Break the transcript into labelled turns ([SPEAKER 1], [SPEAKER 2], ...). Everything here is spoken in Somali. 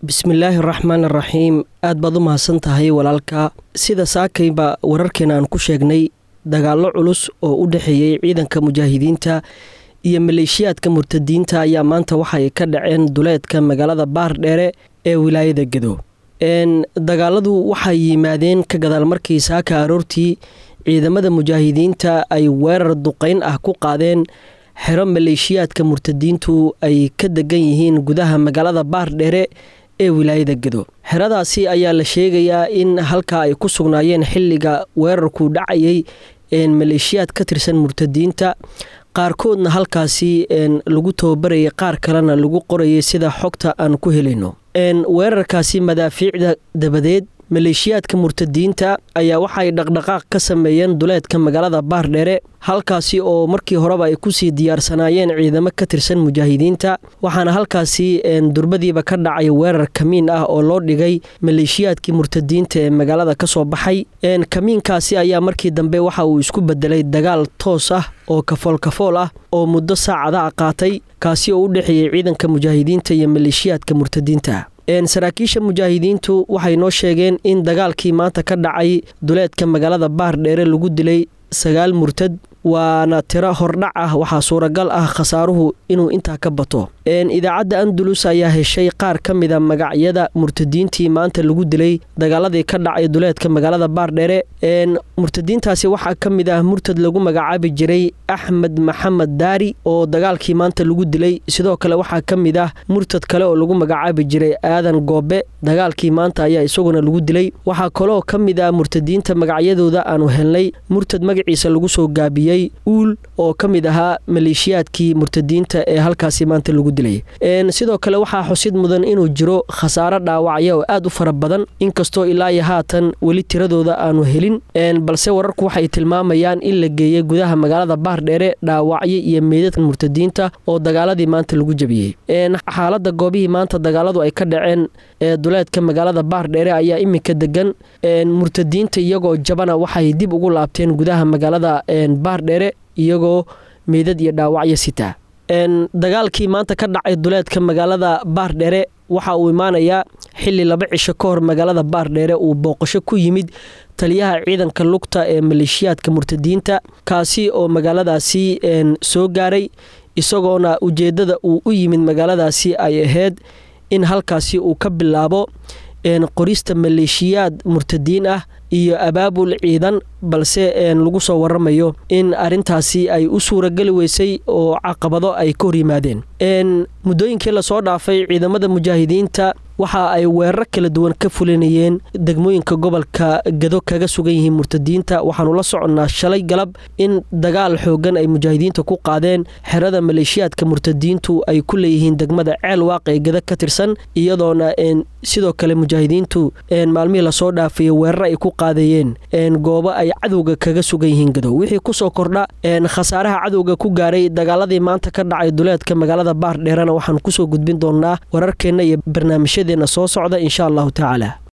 [SPEAKER 1] bismillaahi araxmaan araxiim aad baad u mahadsan tahay walaalka sida saakayba wararkeena aan ku sheegnay dagaallo culus oo u dhexeeyey ciidanka mujaahidiinta iyo maleeshiyaadka murtadiinta ayaa maanta waxay ka dhaceen duleedka magaalada baardheere ee wilaayada gedo dagaaladu waxay yimaadeen ka gadaal markii saaka aroortii ciidamada mujaahidiinta ay weerar duqeyn ah ku qaadeen xero maleeshiyaadka murtadiintu ay ka degan yihiin gudaha magaalada baardheere ee wilaayada gedo xeradaasi ayaa la sheegayaa in halkaa ay ku sugnaayeen xilliga weerarku dhacayay maleeshiyaad ka tirsan murtadiinta qaarkoodna halkaasi lagu tababarayay qaar kalena lagu qorayay sida xogta aan ku helayno weerarkaasi madaafiicda dabadeed maleeshiyaadka murtadiinta ayaa waxay dhaqdhaqaaq ka sameeyeen duleedka magaalada baardheere halkaasi oo markii horeba ay kusii diyaarsanaayeen ciidamo ka tirsan mujaahidiinta waxaana halkaasi durbadiiba ka dhacay weerar kamiin ah oo loo dhigay maleeshiyaadkii murtadiinta ee magaalada kasoo baxay kamiinkaasi ayaa markii dambe waxa uu isku bedelay dagaal toos ah oo kafool kafool ah oo muddo saacada a qaatay kaasi oo u dhexeeyey ciidanka mujaahidiinta iyo maleeshiyaadka murtadiinta saraakiisha mujaahidiintu waxay noo sheegeen in dagaalkii maanta ka dhacay duleedka magaalada baardheere lagu dilay sagaal murtad waana tiro hordhac ah waxaa suuragal ah khasaaruhu inuu intaa ka bato idaacadda andalus ayaa heshay qaar ka mida magacyada murtadiintii maanta lagu dilay dagaaladii ka dhacay duleedka magaalada baardheere murtadiintaasi waxaa ka mid ah murtad lagu magacaabi jiray axmed maxamed daari oo dagaalkii maanta lagu dilay sidoo kale waxaa ka mid ah murtad kale oo lagu magacaabi jiray aadan goobe dagaalkii maanta ayaa isaguna lagu dilay waxaa kaloo ka mid ah murtadiinta magacyadooda aanu helnay murtad magaciisa lagu soo gaabiyey uul oo ka mid ahaa maleeshiyaadkii murtadiinta ee halkaasi maanta lagu dilay sidoo kale waxaa xusid mudan inuu jiro khasaaro dhaawacya oo aad u fara badan inkastoo ilaa iyo haatan weli tiradooda aanu helin balse wararku waxay tilmaamayaan in la geeyey gudaha magaalada baardheere dhaawacyo iyo meydadka murtadiinta oo dagaaladii maanta lagu jebiyey xaalada goobihii maanta dagaaladu ay ka dhaceen ee duleedka magaalada baardheere ayaa iminka degan murtadiinta iyagoo jabana waxay dib ugu laabteen gudaha magaalada baardheere iyagoo meydad iyo dhaawacyo sitaa dagaalkii maanta ka dhacay duleedka magaalada baardheere waxa uu imaanayaa xili laba cisho ka hor magaalada baardheere uu booqasho ku yimid taliyaha ciidanka lugta ee maleeshiyaadka murtadiinta kaasi oo magaaladaasi soo gaaray isagoona ujeedada uu u yimid magaaladaasi ay ahayd in halkaasi uu ka bilaabo qorista maleeshiyaad murtadiin ah iyo abaabul ciidan balse lagu soo waramayo in arintaasi ay u suurageli weysay oo caqabado ay ka hor yimaadeen muddooyinkii lasoo dhaafay ciidamada mujaahidiinta waxa ay weerar kala duwan ka fulinayeen degmooyinka gobolka gado kaga sugan yihiin murtadiinta waxaanu la soconnaa shalay galab in dagaal xoogan ay mujaahidiinta ku qaadeen xerada maleeshiyaadka murtadiintu ay ku leeyihiin degmada ceel waaq ee gado ka tirsan iyadoona sidoo kale mujaahidiintu maalmihii lasoo dhaafay weerar ay ku qaadayeen goobo ay cadowga kaga sugan yihiin gado wixii kusoo kordha khasaaraha cadowga ku gaaray dagaaladii maanta ka dhacay duleedka magaalada baardheerena waxaan kusoo gudbin doonaa wararkeenna iyo barnaamijyadeena soo socda insha allahu tacaala